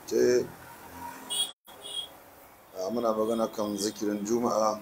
ce muna magana kan zikirin juma'a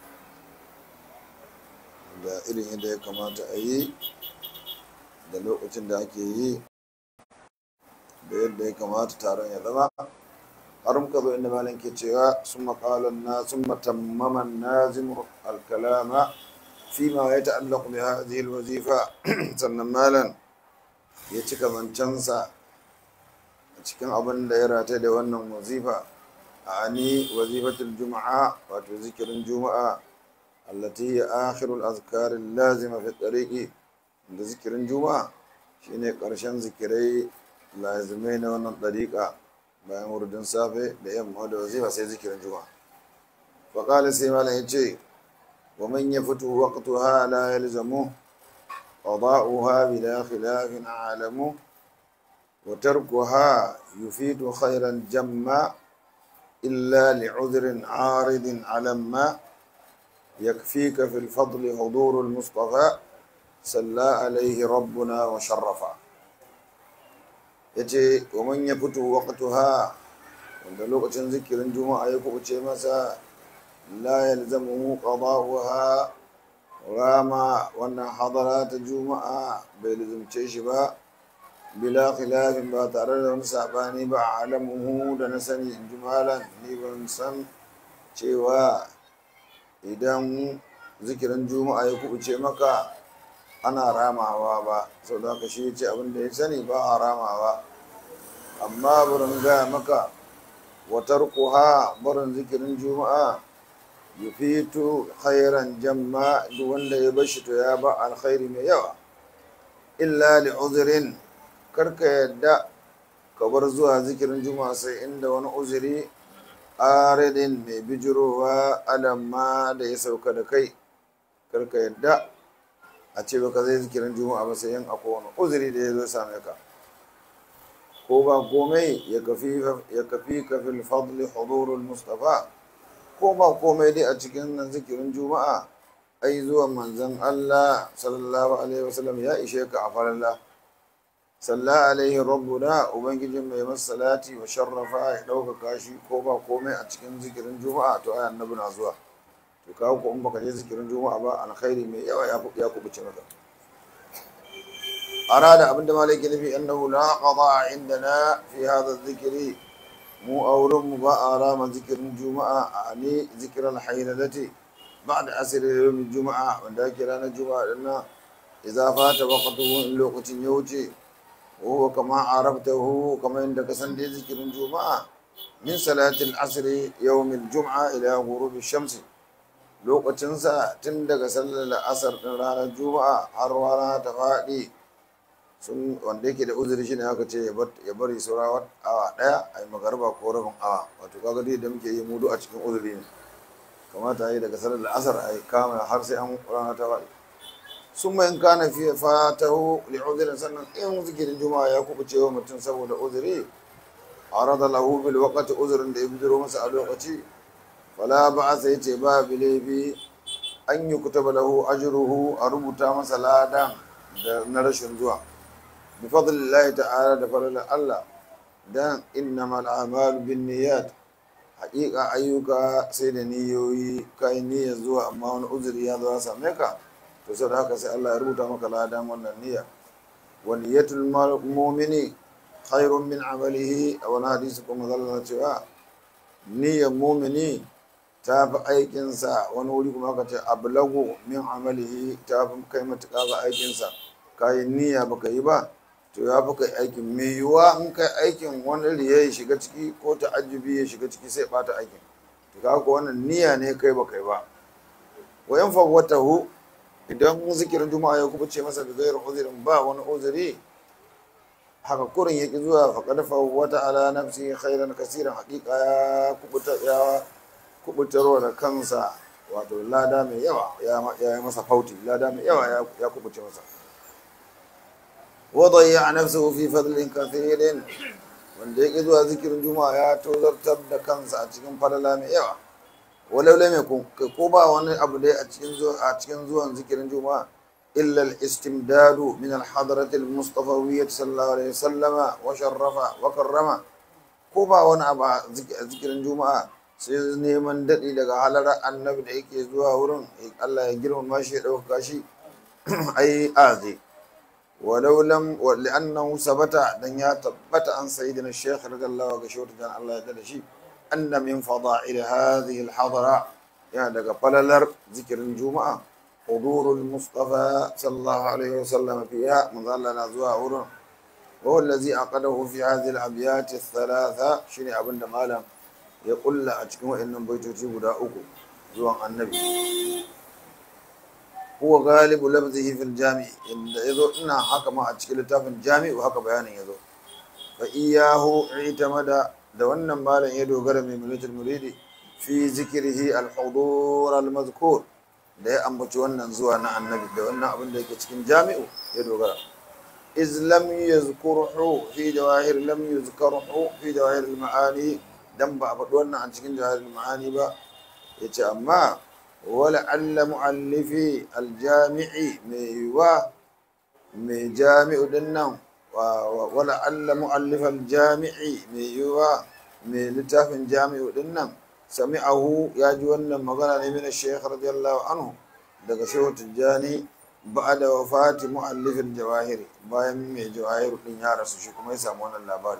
da irin yadda ya kamata a yi da lokacin da ake yi da yadda ya kamata taron ya zama har muka zo inda malam ke cewa sun makalan na sun matammaman nazim alkalama fi ma ya ta'allaku bi hadhihi alwazifa sannan malam ya cika zancensa a cikin abin da ya rata da wannan wazifa ani wazifatul juma'a wato zikirin juma'a allati ya akhirul azkar lazima fi tariqi da zikirin juma'a shine karshen zikirai lazimai na wannan dariqa bayan wurdin safe da yamma da wazifa sai zikirin juma'a fa qala sai malam yace wa man yafutu waqtaha la yalzamu qada'uha bila khilafin alamu وتركها يفيد خيرا جما إلا لعذر عارض على ما يكفيك في الفضل حضور المصطفى صلى عليه ربنا وشرفا yace wa man ya fito waqtuha wanda lokacin zikirin juma'a ya kubuce masa la yalzamu qada'uha rama wannan hadara ta juma'a bai lazumce shi ba bila khilafin ba tare da wani sabani ba alamuhu da na sani in ji malam ni ban san cewa idan zikirin juma'a ya kubuce maka ana ramawa ba sau da haka shi ce abin da ya sani ba a ramawa amma burin gaya maka watar kuha barin zikirin juma'a yufitu khairan jamma duk wanda ya bashi to ya ba alkhairi mai yawa illa li uzurin karka yadda ka bar zuwa zikirin juma'a sai inda wani uzuri aridin mai bijirowa alamma da ya sauka da kai karka yadda a ce baka zai zikirin juma'a ba sai yin akwai wani uzuri da ya zo same ka ko ba komai ya kafi kafin fadli hudurul mustafa ko ba komai dai a cikin nan zikirin juma'a ai zuwa manzon allah sallallahu alaihi wasallam ya ishe ka a faralla salla alaihi rabbuna ubangijin mai masalati wa sharrafa ya ɗaukaka shi ko ba komai a cikin zikirin juma'a to ai annabi na zuwa to kawo ko in baka je zikirin juma'a ba alkhairi mai yawa ya kubuce maka arada abinda malaki nufi annahu la qada indana fi hadha dhikri mu auren mu ba a rama zikirin juma'a a ne zikiran hayyadati ba'da asr yawm juma'a wanda ake ranar juma'a dinnan idza fata waqtuhu in lokacin ya wuce وهو كما عرفته كما عندك سندي ذكر الجمعة من صلاة العصر يوم الجمعة إلى غروب الشمس lokacin sa tun daga sallar asar din ranar juma'a har rana ta faɗi sun wanda yake da uzuri shine aka ce ya bari saura awa ɗaya a yi magarba ko rabin awa wato kaga dai da muke yi mudu a cikin uzuri ne kamata yi daga sallar asar a yi kama har sai an rana ta faɗi sun in kana fiye fatahu li'uzirin sannan in zikirin juma'a ya kubuce wa mutum saboda uzuri a rada lahu bil waqti uzurin da ya bidiro masa a lokaci fala ba sai ce ba bilebi an yi kutaba lahu ajruhu a rubuta masa ladan da na rashin zuwa bi fadlillahi ta'ala da fadlan Allah dan innamal a'malu bin niyyat haƙiƙa ayyuka sai da niyoyi kai niyyar zuwa amma wani uzuri ya zo ya same ka to sai da haka sai Allah ya rubuta maka ladan wannan niyya wa niyyatul mu'mini khairun min amalihi a wani hadisi kuma zalla cewa niyyar mu'mini ta fi aikinsa wani wuri kuma aka ce ablagu min amalihi ta fi kai matuƙa ga aikinsa kayan niyya baka yi ba to ya fi kai aikin mai yiwuwa in kai aikin wani riya ya shiga ciki ko ta'ajjubi ya shiga ciki sai bata aikin to kaga wannan niyya ne kai baka yi ba wa yan fawwatahu idan zikirin juma'a ya kubuce masa da gairar uzurin ba wani uzuri haka kurin ya ki zuwa faƙad wata ala nafsi khairan kasiran haƙiƙa ya kubuta ya kubutarwa da kansa wato lada mai yawa ya yi masa fauti lada mai yawa ya kubuce masa wadayya nafsuhu fi fadlin kathirin wanda ya ki zuwa zikirin juma'a ya tozartar da kansa a cikin falala mai yawa walau lam yakun ko ba wani abu dai a cikin zuwa a cikin zuwan zikirin juma'a illa al-istimdadu min al-hadrati al-mustafawiyyah sallallahu alaihi wasallama wa sharrafa wa karrama ko ba wani abu a zikirin juma'a sai neman daɗi daga halarar annabi da yake zuwa wurin Allah ya girmama shi ya ɗauka shi ai azi walau lam li'annahu sabata dan ya tabbata an sayyidina shaykh radiyallahu ga shawta dan Allah ya da shi anna min fada'il hadhihi al-hadara ya daga falalar zikirin juma'a hudurul mustafa sallallahu alaihi wasallam fiha manzo Allah na zuwa wurin وهو الذي عقده في هذه الأبيات الثلاثة شنو أبن مالا يقول لا أتكلم إن بيتوتي بدا أكو زوان النبي هو غالب لفظه في الجامع إن يذو إنا حكم أتكلم في الجامع وحكى بيان يذو فإياه اعتمد دوانا مالا يدو غرم من ملة المريد في ذكره الحضور المذكور da ya ambaci wannan zuwa na annabi da wannan abin da yake cikin jami'u ya dogara إذ لم يذكره في جواهر لم يذكره في جواهر المعاني دم بأبدونا عن شكل جواهر المعاني با يتأمى ولعل مؤلفي الجامع ميوا مي جامع دنا ولعل مؤلف الجامع ميوا مي لتاف جامع دنا سمعه يا جوانا مغنى من الشيخ رضي الله عنه daga shehu tijjani ba da wafati mu'allifin jawahiri bayan mai jawahiru din ya rasu shi kuma ya samu wannan labari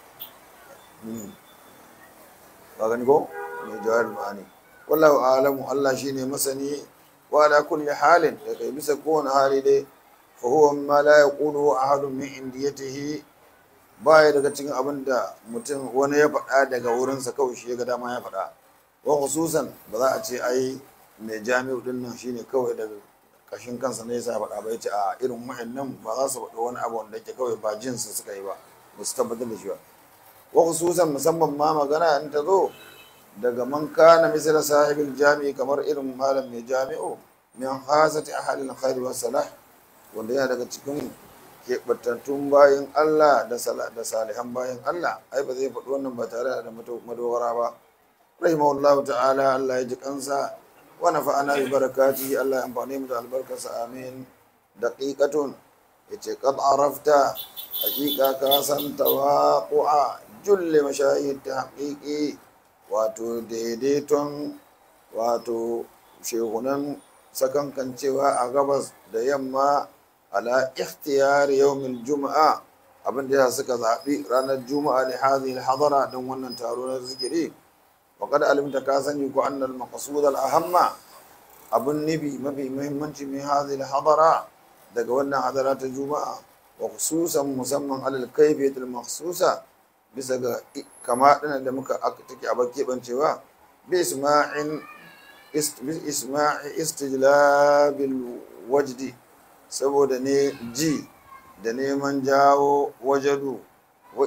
ba gani ko mai jawahir ma'ani wallahu alamu Allah shine masani wa ala kulli halin da kai bisa kowane hali dai fa huwa ma la yaqulu ahadun min indiyatihi baya daga cikin abin da mutum wani ya faɗa daga wurinsa kawai shi ya ga dama ya faɗa wa khususan ba za a ce ai mai jami'u din nan shine kawai daga kashin kansa ne yasa faɗa ba yace a irin wa'annan ba za su faɗi wani abu wanda yake kawai ba jinsu suka yi ba ba su tabbatar da shi ba wa khususan musamman ma magana in ta zo daga man kana misal sahibul jami'i kamar irin malam mai jami'u min hasati ahalil khair wa salah wanda yana daga cikin keɓantattun bayan Allah da salihan bayan Allah ai ba zai faɗi wannan ba tare da madogara ba rahimahullahu ta'ala Allah ya ji kansa ونفعنا ببركاته الله ينفعني من البركة آمين دقيقة yace qad arafta hakika ka san tawaqu'a julle mashahid tahqiqi wato daidaiton wato shehunan sakankancewa a gabas da yamma ala ikhtiyar yawmin juma'a abin da suka zaɓi ranar juma'a da hadhihi hadara don wannan taro na zikiri وقد علمت كاسني أن المقصود الأهم أبو النبي ما في مهمنش من هذه الحضرة دقونا حضرات الجمعة وخصوصا مسمى على الكيفية المخصوصة bisa ga kama da muka take a bakke bancewa bi isma'in isma'i istijlabil wajdi saboda ne ji da neman jawo wajadu wa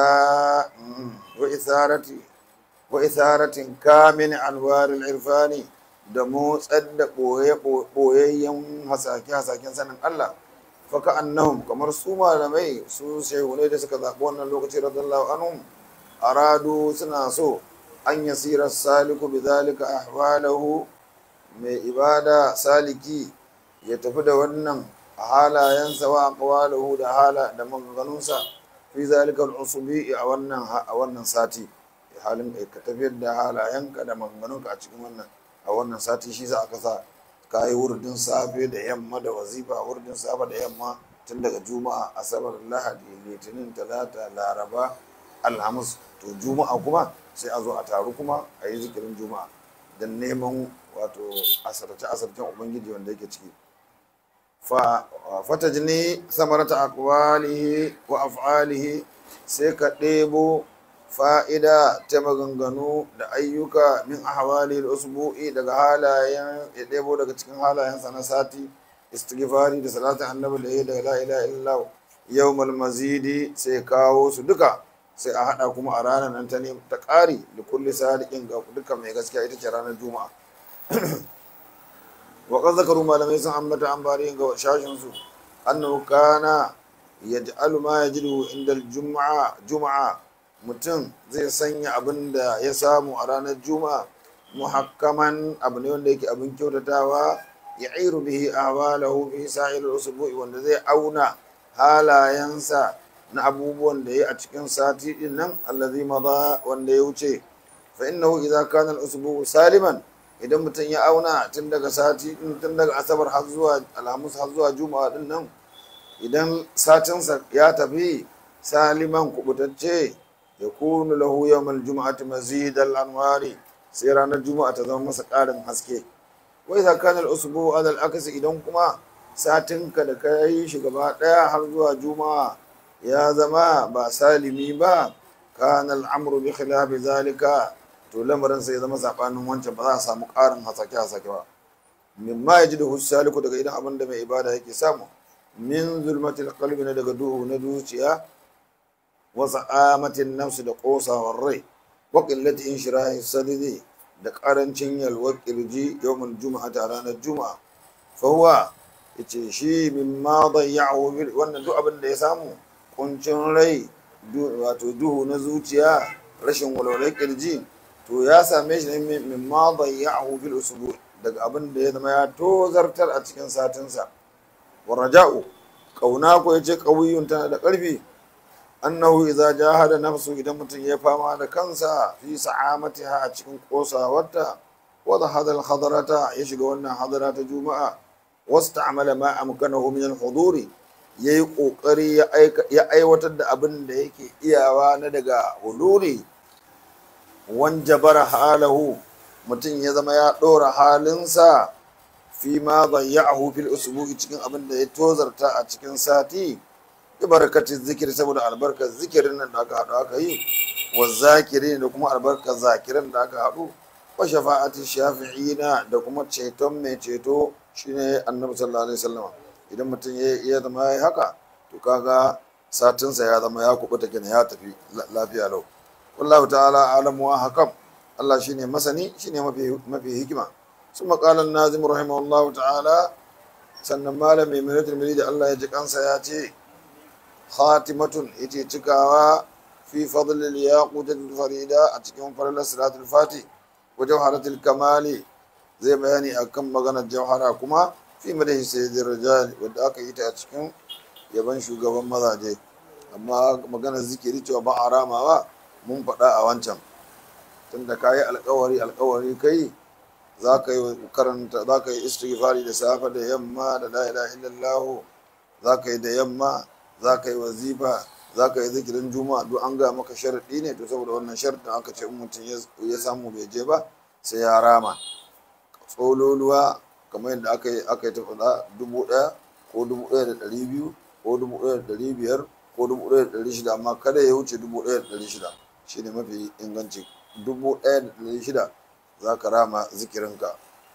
isarati wa isaratin kamin anwaril irfani da motsar da ɓoyayyen hasake-hasaken sanin Allah faka annahum kamar su malamai su shehunai da suka zaɓi wannan lokaci radallahu anhum aradu suna so an yasira saliku bi zalika ahwalahu mai ibada saliki ya tafi da wannan a halayensa wa aqwalahu da hala da maganganunsa fi zalika al-usubi a wannan a wannan sati halin ka tafiyar da halayenka da maganganunka a cikin wannan a wannan sati shi za a kasa ka yi wurdin safe da yamma da wazifa wurdin safe da yamma tun daga juma'a asabar lahadi litinin talata laraba alhamis to juma'a kuma sai a zo a taru kuma a yi zikirin juma'a don neman wato asarce asarcen ubangiji wanda yake ciki fata jini samarata akwalihi wa af'alihi sai ka ɗebo fa'ida ta maganganu da ayyuka min ahwali usbu'i daga halayen ya ɗebo daga cikin halayensa na sati istighfari da salatin annabi da ya da la ilaha illallah yawmal mazidi sai kawo su duka sai a hada kuma a ranar nan ta ne ta ƙari da kulli sadiqin ga duka mai gaskiya ita ce ranar juma'a wa qad zakaru malamai sun ambata an bari ga shashin su annahu kana yaj'alu ma yajidu inda al-jum'a jum'a mutum zai sanya abin da ya samu a ranar juma'a muhakkaman abu ne wanda yake abin kyautatawa ya iru bihi ahwalahu fi sa'il usbu'i wanda zai auna halayensa na abubuwan da ya a cikin sati din nan allazi maza wanda ya wuce fa innahu idza kana al-usbu saliman idan mutum ya auna tun daga sati din tun daga asabar har zuwa alhamis har zuwa juma'a din nan idan satinsa ya tafi saliman kubutacce ya kunu lahu yawmal juma'ati mazid al-anwari sai ranar juma'a ta zama masa ƙarin haske wai idza kana al-usbu ala al-akasi idan kuma satinka da ka yi shi gaba ɗaya har zuwa juma'a ya zama ba salimi ba kana al'amru bi khilafi zalika to lamarin sai ya zama sabanin wancan ba za a samu ƙarin hasake hasake ba mimma yajidu saliku daga idan abin da mai ibada yake samu min zulmatil qalbi na daga duhu na zuciya wa sa'amatin nafsi da qosawar rai wa qillati inshirahi sadidi da karancin yalwar kirji yawmul juma'a ta ranar juma'a fa huwa yace shi mimma dayya'u wannan duk abin da ya samu kuncin rai wato duhu na zuciya rashin walwalar kirji to ya same shi ne min ma dayya'ahu fil usbu daga abin da ya zama ya tozartar a cikin satinsa wa raja'u kauna ko yace qawiyun tana da karfi annahu idza jahada nafsu idan mutum ya fama da kansa fi sa'amatiha a cikin kosawarta wa hada al hadarata ya shiga wannan hadara ta juma'a wasta'mala ma amkanahu min al huduri ya yi ƙoƙari ya aiwatar da abin da yake iyawa na daga huluri wanjabara halahu mutum ya zama ya ɗora halinsa fi ma zayya'ahu fil usbu'i cikin abin da ya tozarta a cikin sati bi barakatin zikiri saboda albarkar zikirin nan da aka haɗu aka yi wa zakiri da kuma albarkar zakirin da aka haɗu wa shafa'ati shafi'ina da kuma ceton mai ceto shine annabi sallallahu alaihi wasallam idan mutum ya zama ya haka to kaga satinsa ya zama ya kubuta kenan ya tafi lafiya lau wallahu ta'ala alamu wa hakam Allah shine masani shine mafi mafi hikima ثم قال الناظم رحمه الله تعالى sannan malam mai minatul da Allah ya ji kansa ya ce khatimatun ita cikawa fi fadlil yaqutul farida a cikin falalar salatul fati wa jawharatul kamali zai bayani akan maganar jawhara kuma fi madahi sayyidin rijal wadda aka yi ta a cikin yaban shugaban mazaje amma maganar zikiri cewa ba a ramawa mun faɗa a wancan tunda ka yi alkawari alkawari kai za ka yi karanta za ka yi istighfari da safe da yamma da la ilaha illallah za ka yi da yamma za ka yi wazifa za ka yi zikirin juma'a duk an ga maka sharaɗi ne to saboda wannan sharaɗin aka ce mutum ya samu bai je ba sai ya rama tsololuwa kamar yadda aka yi aka yi ta faɗa dubu ɗaya ko dubu ɗaya da ɗari biyu ko dubu ɗaya da ɗari biyar ko dubu ɗaya da ɗari shida amma kada ya wuce dubu ɗaya da ɗari shida shi ne mafi inganci dubu ɗaya da ɗari shida za ka rama zikirinka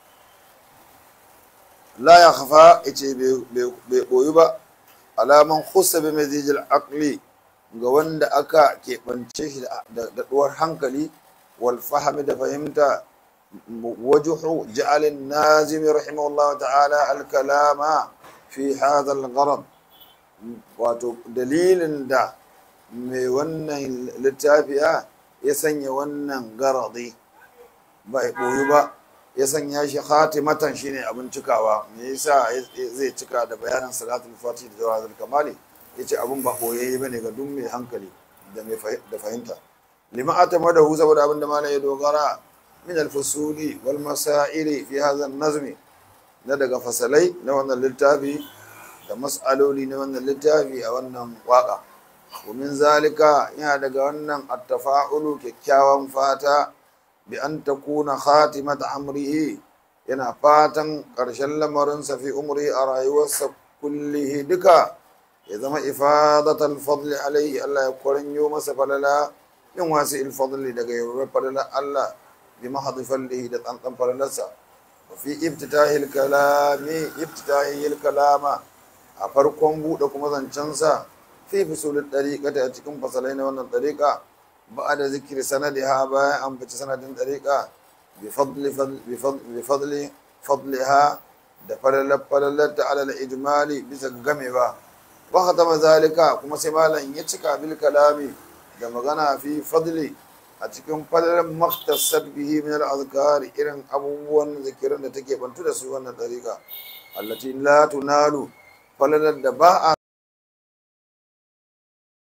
la ya hafa ce bai ɓoyi ba alaman husa bi mazijil akli ga wanda aka keɓance shi da ɗuwar hankali wal fahimi da fahimta وجه جعل النازم رحمه الله تعالى الكلام في هذا الغرض wato dalilin da mai wannan littafiya ya sanya wannan garadi ba ya ɓoyi ba ya sanya shi khatimatan shine abin cikawa me yasa zai cika da bayanin salatul fati da jawazul kamali yace abin ba ɓoyayye bane ga duk mai hankali da mai da fahimta lima atamadahu saboda abin da malai ya dogara من الفصول والمسائل في هذا النظم na daga fasalai na wannan littafi da mas'aloli na wannan littafi a wannan waka domin zalika yana daga wannan attafa'ulu kyakkyawan fata bi an takuna khatimat amrihi yana fatan ƙarshen lamarinsa fi umri a rayuwarsa kullihi duka ya zama ifadatal fadli alaihi Allah ya kwaranyo masa falala min wasu ilfadli daga yawar falala Allah بمحض فله لتنطن فلنسا وفي افتتاح الكلام افتتاحه الكلام أفركم بودكم زنچنسا في فصول الطريقة أتكم فصلين وانا الطريقة بعد ذكر سندها بايا أم سند الطريقة بفضل فضل بفضل, بفضل فضلها دفلل فللت على الإجمال بس غمبا وختم ذلك كما سمالا يتشكى بالكلام da magana fi fadli a cikin falalan maktasar bihi min al-azkar irin abubuwan zikirin da take bantu da su wannan dariƙa allati la tunalu falalan da ba a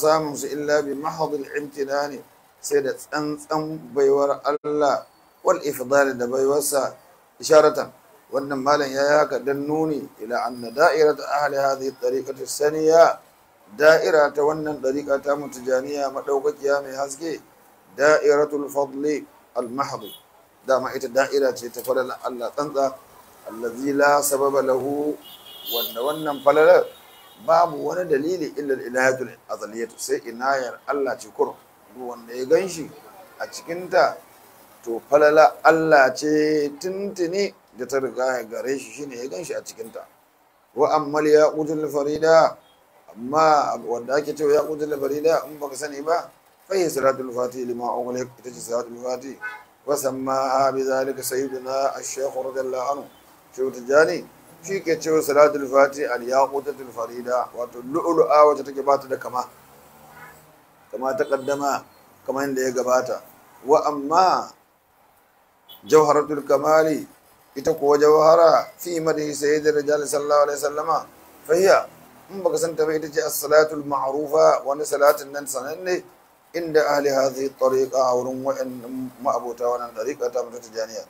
samun su illa bi mahadul imtinani sai da tsantsan baiwar Allah wal ifdal da baiwarsa isharatan wannan malam ya yi haka dan nuni ila anna da'irat ahli hadhihi tariqati saniya da'ira ta wannan dariqa ta mutujaniya madaukakiya mai haske da'iratul fadli al mahd dama ita da'ira ce ta falala Allah tsantsa allazi la sababa lahu wanda wannan falalar babu wani dalili illa ilahatul azaliyatu sai inayar Allah ce kur wanda ya ganshi a cikinta to falala Allah ce tuntuni da ta riga ya gare shi shine ya ganshi a cikinta wa ammal ya qutul farida amma wanda ake cewa ya qutul farida in baka sani ba fa hiya salatul fati lima ughliq ita ce salatul fati wa sammaha bi zalika sayyiduna ash-shaykh radiyallahu anhu shehu tijani shi ke cewa salatul fati al yaqutatul farida wato lu'lu'a wacce take bata da kama kama ta kaddama kama inda ya gabata wa amma jawharatul kamali ita kuwa jawhara fi madhi sayyidir rijal sallallahu alaihi wasallama fahiya in baka san ta ba ita ce as-salatul ma'rufa wani salatin nan sananne inda ahli hadhihi tariqa a wurin wa'an ma'abota wannan tariqa ta mutu tijaniya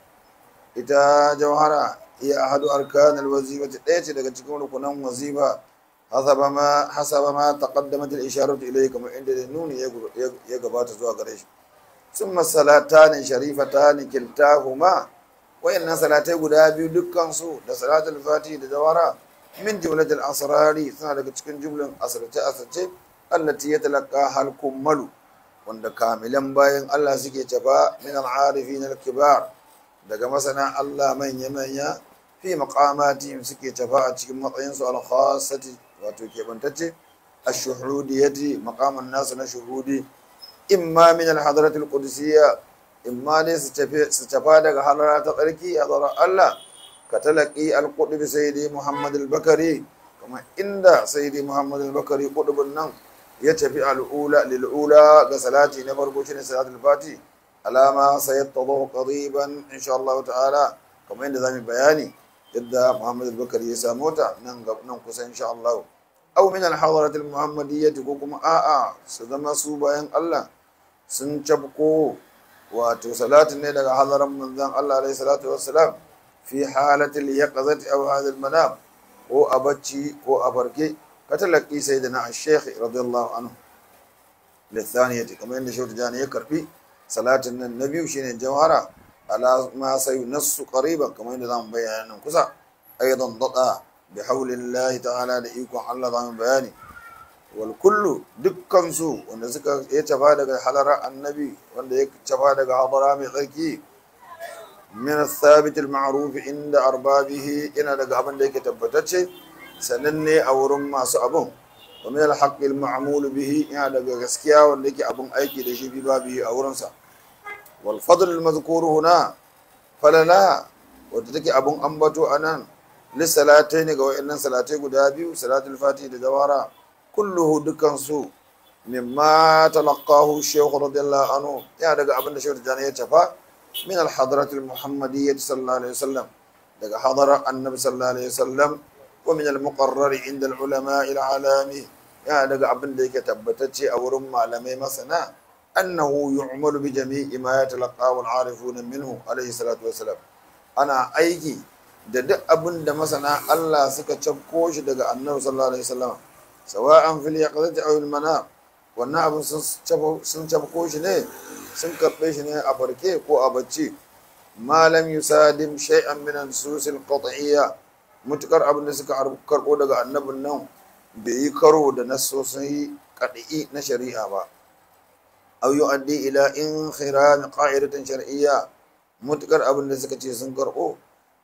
ita jawhara هي أحد أركان الوظيفة التي daga cikin rukunan wazifa حسب ما حسب ما تقدمت الإشارة إليه كما عند النون ya gabata zuwa gare shi ثم الصلاتان شريفتان كلتاهما wayannan salatai guda biyu dukkan su da salatul fati da jawara min jumlatil asrari suna daga cikin jumlan asrace asrace allati yatalaqqa hal kummalu wanda kamilan bayan Allah suke tafa min al-arifin al-kibar daga masana Allah manya-manya fi maqamatihim suke tafa a cikin matsayinsu al-khassati wato kebantacce ash-shuhudiyati maqaman nasu na shuhudi imma min al-hadratil qudsiyya imma ne su tafi su tafa daga halara ta tsarki hadara Allah ka talaqi al-qutb sayyidi Muhammad al-Bakari kuma inda sayyidi Muhammad al-Bakari qutbun nan ya tafi al-ula lil-ula ga salati na farko shine salatul fati alama sayattadhu qariban insha Allah ta'ala kamar yadda zamu bayani yadda Muhammad al-Bakari ya samu ta nan nan kusa insha Allah aw min al-hadarat al-muhammadiyyah ko kuma a'a su zama su bayan Allah sun cabko wato salatin ne daga hadaran manzon Allah alaihi salatu wassalam fi halati al-yaqzati aw hadha al-manam ko a bacci ko a farke katalaki sayyidina ash-shaykh radiyallahu anhu lithaniyati kamar yadda shautu jani ya karbi salatin nan na biyu shine jawhara ala ma sai nassu qariban kamar yadda zamu bayyana nan kusa aidan dada bi haulillahi ta'ala da ikon Allah zamu bayani wal kullu dukkan su wanda suka ya tafa daga halara annabi wanda ya tafa daga hadara mai tsarki min thabit al ma'ruf inda arbabihi ina daga abin da yake tabbatacce sananne a wurin masu abun wa min al haqq al ma'mul bihi ina daga gaskiya wanda yake abun aiki da shi bi babihi a wurinsa wal fadl al mazkur huna falala wadda take abun ambato anan lissalatai ne ga wayannan salatai guda biyu salatul fati da jawara kulluhu dukansu mimma talaqahu shaykh radiyallahu anhu ya daga abin da shaykh tijani ya tafa min al hadrat al muhammadiyyah sallallahu alaihi wasallam daga hadara annabi sallallahu alaihi wasallam wa min al muqarrar inda al ulama al alami ya daga abin da yake tabbatacce a wurin malamai masana annahu yu'malu bi jami'i ma yatalaqahu al arifuna minhu alaihi salatu wasalam ana aiki da duk abin da masana Allah suka cafko shi daga annabi sallallahu alaihi wasallam sawa'an fil yaqzati aw al manam wannan abin sun cafko shi ne sun karɓe shi ne a farke ko a bacci malam yusadim shay'an min an-nusus al-qat'iyya mutukar abin da suka karɓo daga annabin nan bai yi karo da nassosin qat'i na shari'a ba aw yu'addi ila inkhiram qa'idatin shar'iyya mutukar abin da suka ce sun karɓo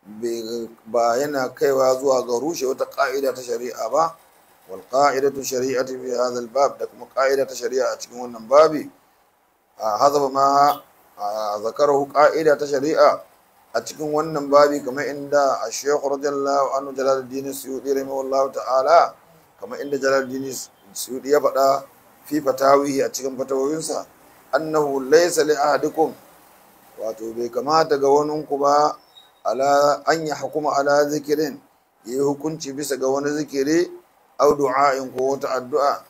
ba yana kaiwa zuwa ga rushe wata ƙa'ida ta shari'a ba wal ƙa'idatu shari'ati fi hadha al bab da kuma ƙa'ida ta shari'a a cikin wannan babi a hazaba ma zakarahu ƙa'ida ta shari'a a cikin wannan babi kamar inda a shekhu radiyallahu anhu jalaluddin suyudi rahimahullahu ta'ala kamar inda jalaluddin suyudi ya faɗa fi fatawihi a cikin fatawoyinsa annahu laysa li ahadikum wato bai kamata ga waninku ba ala an ya hukuma ala zikirin ya yi hukunci bisa ga wani zikiri au du'a'in ko wata addu'a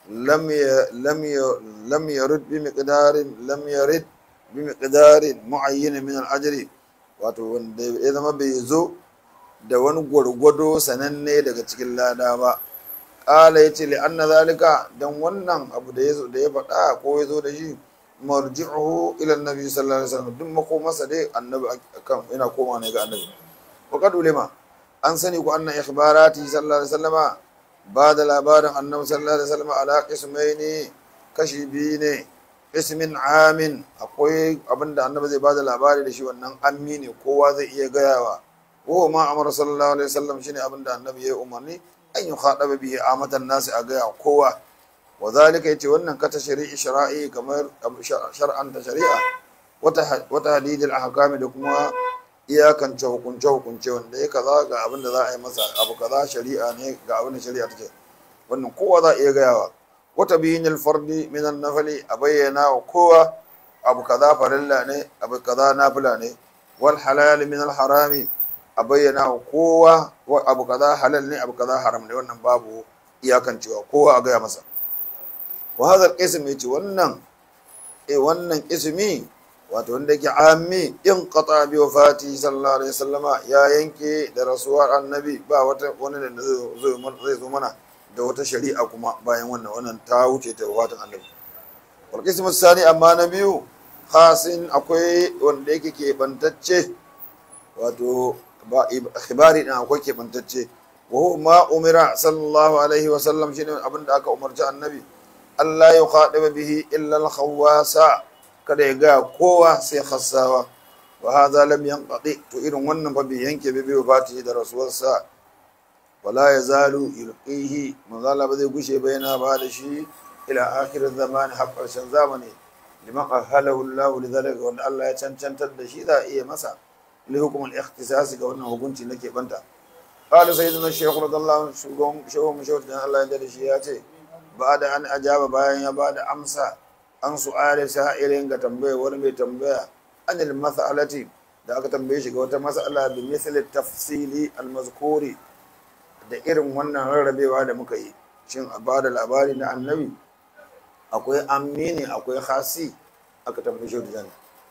lam ya lam ya lam yarid bi miqdarin lam yarid bi miqdarin muayyin min al-ajri wato wanda ya zama bai zo da wani gwargwado sananne daga cikin lada ba ƙala ya ce li'anna zalika don wannan abu da ya zo da ya faɗa ko ya zo da shi marji'uhu ila annabi sallallahu alaihi wasallam duk makomarsa dai annabi kan yana koma ne ga annabi wa qad ulima an sani ku anna ikhbarati sallallahu alaihi wasallama ba da labarin annabi sallallahu alaihi wasallama ala qismaini kashi biyu ne ismin amin akwai abinda annabi zai ba da labari da shi wannan ammi ne kowa zai iya gayawa ko ma amara sallallahu alaihi wasallam shine abinda annabi ya umarni an yi khadaba bihi amatan nasi a gaya kowa wa zalika yace wannan kata shari'i shara'i kamar shar'an ta shari'a wata wata hadidil ahkami da kuma iyakance hukunce hukunce wanda ya kaza ga abin da za a yi masa abu kaza shari'a ne ga abin da shari'a take wannan kowa za a iya gayawa wata biyinil fardi min nafali a bayyana wa kowa abu kaza farilla ne abu kaza nafila ne wal halal min al harami a bayyana wa kowa abu kaza halal ne abu kaza haram ne wannan babu iyakancewa kowa a gaya masa wa hadha al yace wannan eh wannan ismi wato wanda yake ammi in qata bi wafati sallallahu alaihi wasallama ya yanke da rasuwar annabi ba wata wani da zai zo mana da wata shari'a kuma bayan wannan wannan ta wuce ta wafatin annabi wal qismu sani amma na biyu khasin akwai wanda yake keɓantacce wato ba ikhbari din akwai keɓantacce wa huwa ma umira sallallahu alaihi wa sallam shine abin da aka umarci annabi Allah ya khadiba bihi illa al khawasa kada ya ga kowa sai khassawa wa hadha lam yanqadi to irin wannan fa bai yanke bai bai fati da rasuwarsa wala yazalu yulqihi manzala ba zai gushe ba yana ba da shi ila akhir zamani har karshen zamani liman ahalahu Allah lidhalika wanda Allah ya cancantar da shi za a iya masa لحكم الاختصاص ga wannan hukunci nake banta qala sayyidina shaykh radallahu anhu shugaban shehu mushawar dan Allah ya da shi ya ce ba da an ajaba bayan ya bada amsa an su'ala sa'ilin ga tambaya wani mai tambaya anil mas'alati da aka tambaye shi ga wata mas'ala bi misli tafsili al-mazkuri da irin wannan rarrabewa da muka yi shin a bada labari na annabi akwai amini akwai khasi aka tambaye shi da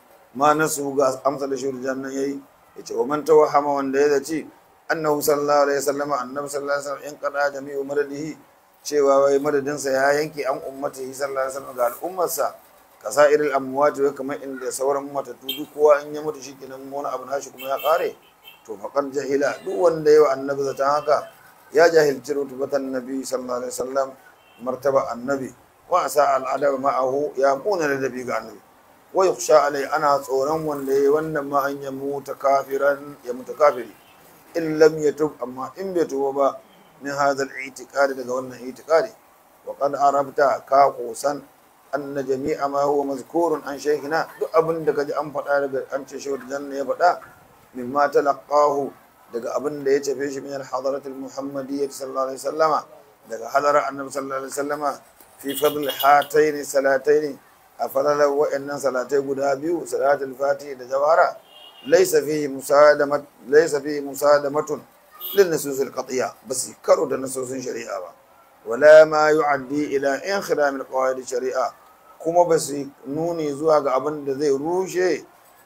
ma nasu ga amsa da shi da nan yayi yace wa man tawahama wanda ya zaci annahu sallallahu alaihi wasallam annabi sallallahu alaihi wasallam in qada jami'u madadihi cewa wai madadin sa ya yanke an ummati sallallahu alaihi wasallam ga al'ummarsa kasairil amwat wa kamar inda sauran matattu duk kowa in ya mutu shikenan wani abu nashi kuma ya kare to faqad jahila duk wanda yawa annabi zata haka ya jahilci rutubatan nabi sallallahu alaihi wasallam martaba annabi wa asa al'adab ma'ahu ya kuna ladabi ga annabi wa yukhsha alai ana tsoron wanda yayi wannan ma an ya muta kafiran ya muta kafiri in lam yatub amma in bai tuba ba min hadha al-i'tiqad daga wannan i'tiqadi wa qad arabta ka kusan anna jami'a ma huwa mazkurun an shaykhina duk abin da kaji an faɗa daga an ce shi janna ya faɗa mimma talaqahu daga abin da ya tafe shi min al-hadarat al-muhammadiyyah sallallahu alaihi wasallama daga hadarar annabi sallallahu alaihi wasallama fi fadl hatayn salatayn a falalar wa'annan salatai guda biyu salatul fati da jawara laisa fihi musadamat laisa fihi musadamatun lin nusus al-qat'iyya bas karo da nususin shari'a ba wala ma yu'addi ila inkhidam al-qawaid shari'a kuma ba su nuni zuwa ga abin da zai rushe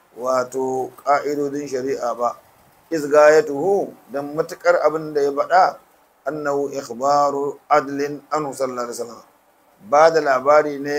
wato ka'idodin shari'a ba izgayatuhu dan matukar abin da ya faɗa annahu ikhbaru adlin anhu sallallahu alaihi wasallam ba da labari ne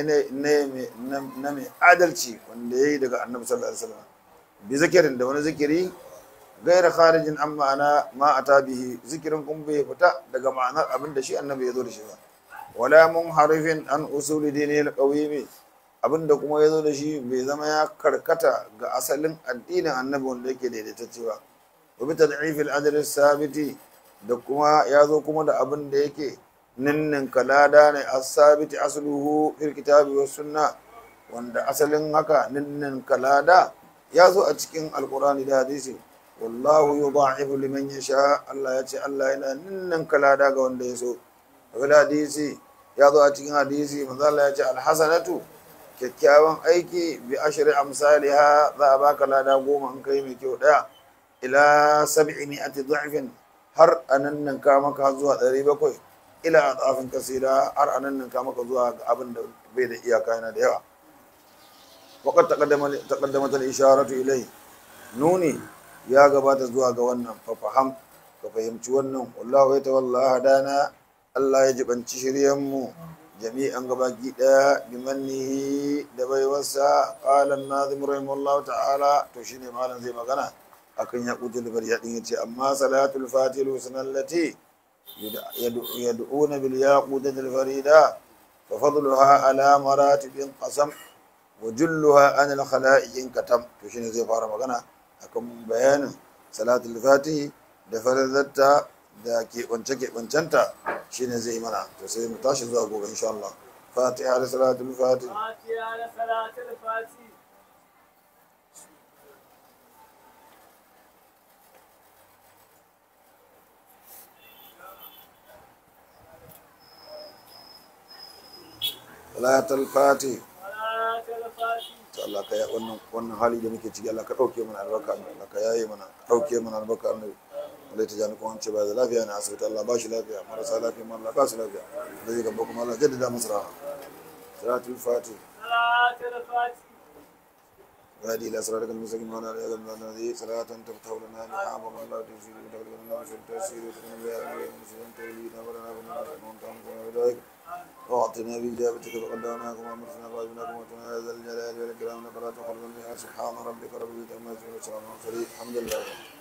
na mai adalci wanda ya yi daga annabi sallallahu alaihi wasallam bi zikirin da wani zikiri gaira kharijin an ma'ana ma a tabihi zikirin kun bai fita daga ma'anar abin da shi annabi ya zo da shi ba wala mun harifin an usuli dini alqawimi abin da kuma ya zo da shi bai zama ya karkata ga asalin addinin annabi wanda yake daidaitacce ba wa bi tad'if al-adl sabiti da kuma ya zo kuma da abin da yake ninnin kalada ne asabiti asluhu fil kitabi was sunna wanda asalin haka ninnin kalada ya zo a cikin alqur'ani da hadisi wallahu yudha'ifu liman yasha Allah ya ce Allah yana ninnin kalada ga wanda ya so daga hadisi ya zo a cikin hadisi manzo Allah ya ce alhasanatu kyakkyawan aiki bi ashri amsalha za a baka lada goma an kai mai kyau daya ila sab'i mi'ati dha'fin har anan nan ka maka zuwa 700 ila adafin kasira har anan nan ka maka zuwa ga abin da bai da iyaka yana da yawa waqad taqaddama taqaddamat al-isharatu ilai nuni ya gabata zuwa ga wannan fa faham ka fahimci wannan wallahu ya tawalla hadana Allah ya jibanci shiryan mu jami'an gabaki daya bi mannihi da baiwarsa qala an-nazim rahimahullahu ta'ala to shine malam zai magana akan yaqutul bariya din yace amma salatul fatih sunallati yad'una bil yaqutul farida fa fadluha ala maratibin qasam wa julluha an al khala'iq katam to shine zai fara magana akan bayanin salatul fatih da falalarta da keɓance keɓancenta shine zai mana to sai mu tashi zuwa gobe insha Allah fatiha da salatul fatih فاتحة لصلاة الفاتح salatul fatih صلاة الفاتح to Allah ka ya wannan wannan hali da muke ciki Allah ka dauke mana albarka Allah ka yaye mana ka dauke mana albarka annabi Allah ta jani kuma an ce ba da lafiya na asibiti Allah ba shi lafiya marasa lafiya ma Allah ba su lafiya da zai gaba kuma Allah jaddada masa raha salatul fatih صلاة الفاتح وهدي الى صراطك المستقيم وعلى اله وصحبه الذي صلاة تفتح لنا بها ومن الله تفسير وتغفر لنا بشر التيسير وتكون بها من المسلمين تولينا ولنا من الناس ومن كان كما بذلك واعطنا باجابتك فقدرناكم وامرتنا فاجبناكم واتنا يا ذا الجلال والاكرام لك لا تخرج بها سبحان ربك رب العزه عما يصفون وسلام على المرسلين الحمد لله